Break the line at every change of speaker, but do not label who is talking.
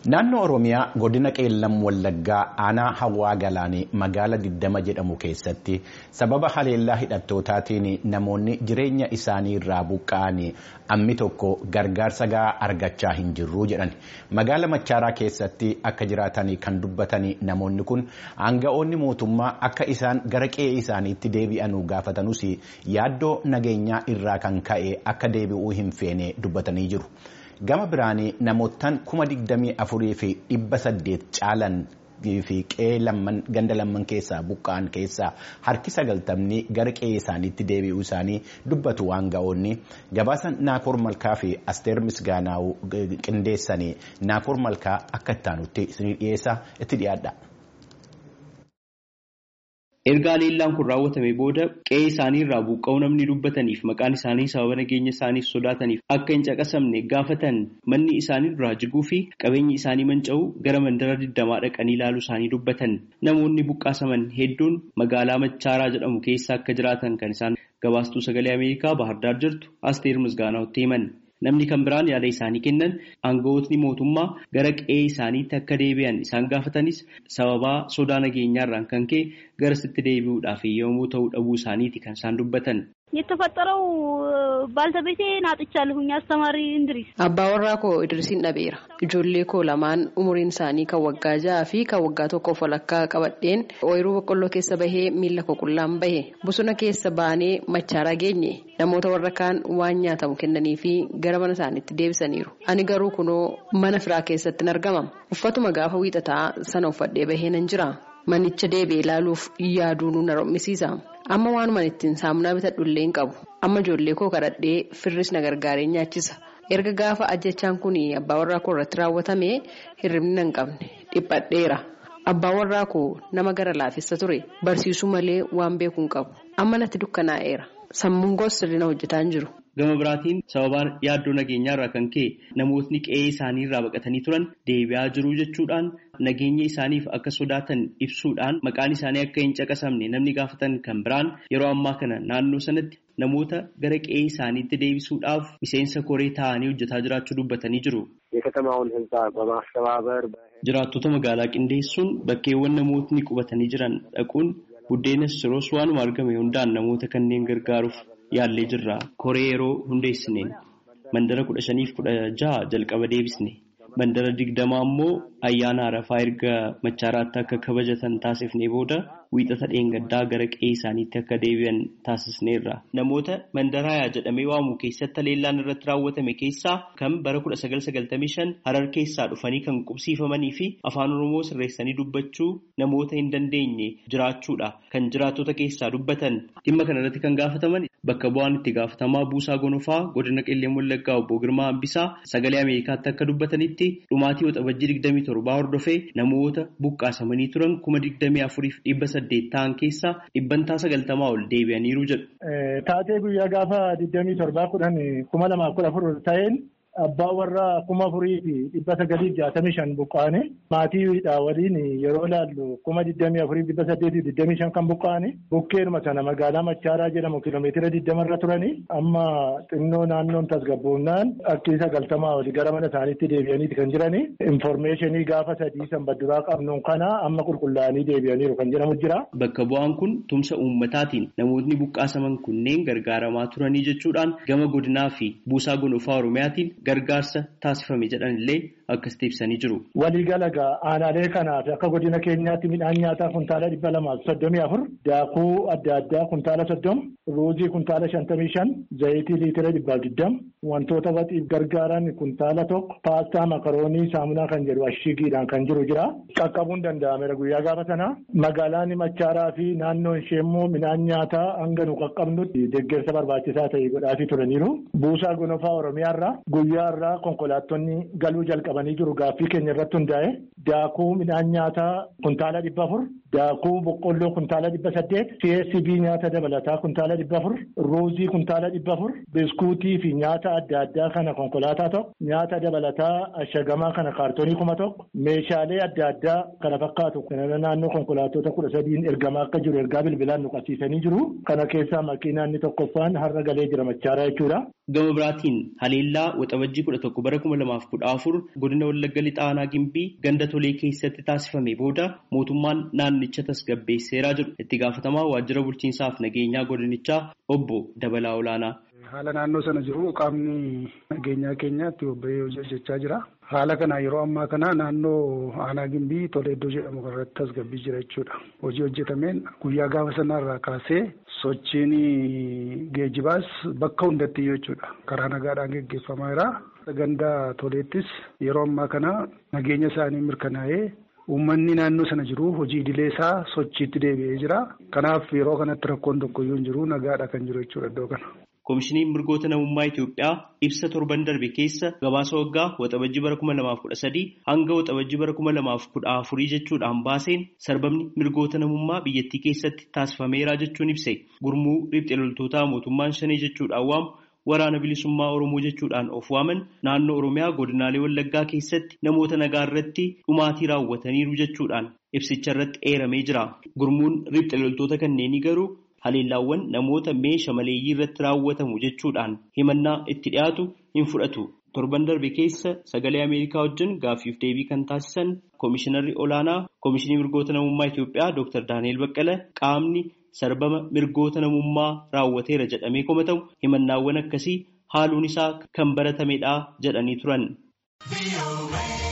Naannoo Oromiyaa godina Qeellam Wallaggaa aanaa Hawaa Galaanii magaala Diddama jedhamu keessatti sababa haleellaa hidhattootaatiin namoonni jireenya isaanii irraa buqqa'anii ammi tokko gargaarsa gahaa argachaa hin jirru jedhan. Magaala Machaaraa keessatti akka jiraatan kan dubbatan namoonni kun aanga'oonni mootummaa akka isaan gara qe'ee isaaniitti deebi'anuu gaafatanus yaaddoo nageenyaa irraa kan ka'e akka deebi'uu hin feene dubbatanii jiru. Gama biraanii namootaan kuma digdamii afurii fi dhibba saddeet caalan fi qe'ee ganda lamman keessaa buqqa'an keessaa harki sagaltamni gara qe'ee isaaniitti deebi'uu isaanii dubbatu aanga'oonni gabaasan naakoor malkaa fi asteer misgaanaa'u qindeessanii naakoor malkaa akka ittaanutti isinii dhiyeessaa itti dhiyaadha.
Erga haleellaan kun raawwatame booda qe'ee isaanii irraa buqqa'uu namni dubbataniif maqaan isaanii sababa nageenya isaaniif sodaataniif akka hin caqasamne gaafatan manni isaanii duraa jiguu fi qabeenyi isaanii manca'uu gara mandara digdamaa dhaqanii ilaaluu isaanii dubbatan namoonni buqqaasaman hedduun magaalaa Machaaraa jedhamu keessa akka jiraatan kan isaan gabaastuu sagalee Ameerikaa Baahirdaar jirtu Asteer Misgaanaa'utti himan. Namni kan biraan yaada isaanii kennan aangawootni mootummaa gara qe'ee isaaniitti akka deebi'an isaan gaafatanis sababaa sodaa nageenyaarraan kan ka'e garasitti deebi'uudhaaf yommuu ta'uu dhabuu isaaniiti kan isaan dubbatan.
የተፈጠረው ባልተቤቴን አጥቻለሁኝ አስተማሪ እንድሪስ
abbaa koo idrisiin dhabeera ijoollee koo lamaan umuriin isaanii kan waggaa ja'aa fi kan waggaa tokkoof walakkaa qabadheen ooyiruu boqqolloo keessa bahee miila koo qullaan bahe bosona keessa baanee machaaraa geenye namoota warra kaan waan nyaatamu kennanii fi gara mana isaaniitti deebisaniiru ani garuu kunoo mana firaa keessatti argama uffatuma gaafa wiixataa sana uffadhee bahee nan jira manicha deebi'ee ilaaluuf yaaduun na rommisiisa. amma waanumaan ittiin saamunaa bitadhullee hin qabu amma ijoollee koo kadhadhee firris na gargaaree nyaachisa erga gaafa ajjechaan kun abbaa warraa koo irratti raawwatame hirribni na hin qabne dhiphadheera abbaa warraa koo nama gara laafessa ture barsiisuu malee waan beeku hin qabu amma natti dukkanaa'eera sammuun koos sirriina hojjetaa hin jiru.
Gama biraatiin sababaan yaaddoo nageenyaarraa kan ka'e namootni qe'ee isaanii irraa baqatanii turan deebi'aa jiru jechuudhaan nageenya isaaniif akka sodaatan ibsuudhaan maqaan isaanii akka hin caqasamne namni gaafatan kan biraan yeroo ammaa kana naannoo sanatti namoota gara qe'ee isaaniitti deebisuudhaaf miseensa koree taa'anii hojjetaa jiraachuu dubbatanii jiru. Jiraattota magaalaa qindeessuun bakkeewwan namootni qubatanii jiran dhaquun buddeenas siroos waanuma argame hundaan namoota kanneen gargaaruuf. yaallee jirra koree yeroo hundeessineen mandara kudha shaniif kudha jaha jalqaba deebisne mandara digdamaa ammoo ayyaana arafaa erga machaaraatti akka kabajatan taasifnee booda wiixata dheengaddaa gara qe'ee isaaniitti akka deebi'an taasisneerra. Namoota mandaraayaa jedhamee waamu keessatti haleellaan irratti raawwatame keessaa kan bara kudha sagal sagaltamii shan harar keessaa dhufanii kan qubsiifamanii fi afaan oromoo sirreessanii dubbachuu namoota hin dandeenye jiraachuudha kan jiraattota keessaa dubbatan dhimma kana irratti kan gaafataman bakka bu'aan itti gaafatamaa buusaa gonofaa godina qeelleen wallaggaa obbo Girmaa Hambisaa sagalee Ameerikaatti akka dubbatanitti dhumaatii waxabajjii digdamii torbaa hordofee namoota buqqaasamanii turan kuma digdamii afuriif dhibba saddeet ta'an keessaa dhibbantaa sagaltamaa ol deebi'aniiru jedhu.
Taatee guyyaa gaafa digdamii torbaa kudhan kuma lamaaf kudha afur ta'een abbaa warraa kuma afurii fi dhibba sagalii jaatamii shan buqqaane maatiidha waliin yeroo ilaallu kuma digdamii afurii dhibba saddeetii digdamii shan kan buqqaane bukkeedhuma sana magaalaa Machaaraa jedhamu kiiloomeetira digdamarra turanii amma xinnoo naannoon tasgabboonnaan akkii sagaltamaa olii gara mana isaaniitti deebi'aniiti kan jirani infoormeeshinii gaafa sadii sanbadduraa qabnuun kana amma qulqullaa'anii deebi'aniiru kan jedhamu jira.
Bakka bu'aan kun tumsa uummataatiin namootni buqqaasaman kunneen gargaaramaa turanii jechuudhaan gama godinaa fi buusaa gonofaa oromiyaatiin gargaarsa taasifame jedhan illee akkasitti ibsanii jiru.
Waliigala aanaalee kanaaf akka godina keenyaatti midhaan nyaataa kuntaala dhibba lamaaf soddomii afur daakuu adda addaa kuntaala soddoma ruuzii kuntaala shantamii shan zayitii liitira dhibbaaf digdama wantoota waxiif gargaaran kuntaala tokko paastaa makaroonii saamunaa kan jedhu ashigiidhaan kan jiru jira. Qaqqabuun danda'ameera guyyaa gaafa sana magaalaan machaaraa fi naannoon ishee immoo midhaan nyaataa hanga nu qaqqabnutti deeggarsa barbaachisaa ta'e godhaafii turaniiru. Buusaa gonofaa Oromiyaarraa guyyaa irraa konkolaattonni galuu jalqabanii jiru gaaffii keenya irratti hundaa'e daakuu midhaan nyaataa kuntaala dhibba afur daakuu boqqolloo kuntaala dhibba saddeet csb nyaata dabalataa kuntaala dhibba afur ruuzii kuntaala dhibba afur biskuutii fi nyaata adda addaa kana konkolaataa tokko nyaata dabalataa ashagamaa kana kaartoonii kuma tokko meeshaalee adda addaa kana fakkaatu kana naannoo konkolaattota kudha sadiin ergamaa akka jiru ergaa bilbilaan nu qabsiisanii jiru kana keessaa makiinaan inni tokkoffaan har'a galee jira machaaraa jechuudha
Gama biraatiin haleellaa waxabajjii kudha tokko bara kuma lamaaf kudha afur godina Wallagga Lixaa Aanaa Gimbii ganda tolee keessatti taasifame booda mootummaan naannicha tasgabbeesseeraa jiru. Itti gaafatamaa waajjira bulchiinsaaf nageenyaa godinichaa obbo Dabalaa Olaanaa.
Haala naannoo sana jiru qaamni nageenyaa keenyaatti bobba'ee hojii hojjechaa jira. Haala kana yeroo ammaa kana naannoo aanaa gimbii tola iddoo jedhamu irratti tasgabbii jira jechuudha. Hojii hojjetameen guyyaa gaafa sanarraa kaasee sochiin geejibaas bakka hundatti jechuudha. Karaa nagaadhaan geggeeffamaa jira. Ganda toleettis yeroo ammaa kana nageenya isaanii mirkanaa'ee uummanni naannoo sana jiru hojii idilee isaa sochiitti deebi'ee jira. Kanaaf yeroo kanatti rakkoon tokkoyyuu hin jiru nagaadha kan jiru jechuudha iddoo kana.
Koomishiniin mirgoota namummaa Itoophiyaa ibsa torban darbe keessa gabaasa waggaa waxabajjii bara kuma lamaaf kudha sadii hanga waxabajjii bara kuma lamaaf kudha afurii jechuudhaan baaseen sarbamni mirgoota namummaa biyyattii keessatti taasifameera jechuun ibse gurmuu riphxee loltootaa mootummaan shanii jechuudhaan waamu waraana bilisummaa Oromoo jechuudhaan of waaman naannoo Oromiyaa godinaalee Wallaggaa keessatti namoota nagaa irratti dhumaatii raawwataniiru jechuudhaan ibsicha irratti eeramee jira. Gurmuun riphxee loltoota kanneenii garuu haleellaawwan namoota meeshaa maleeyyii irratti raawwatamu jechuudhaan himannaa itti dhiyaatu hin fudhatu. Torban darbe keessa sagalee Ameerikaa wajjin gaaffiif deebii kan taasisan Koomishinarri Olaanaa Koomishinii Mirgoota Namummaa Itoophiyaa Dr. Daani'el Baqqala qaamni sarbama mirgoota namummaa raawwateera jedhamee komatamu himannaawwan akkasii haaluun isaa kan baratamedha jedhanii turan.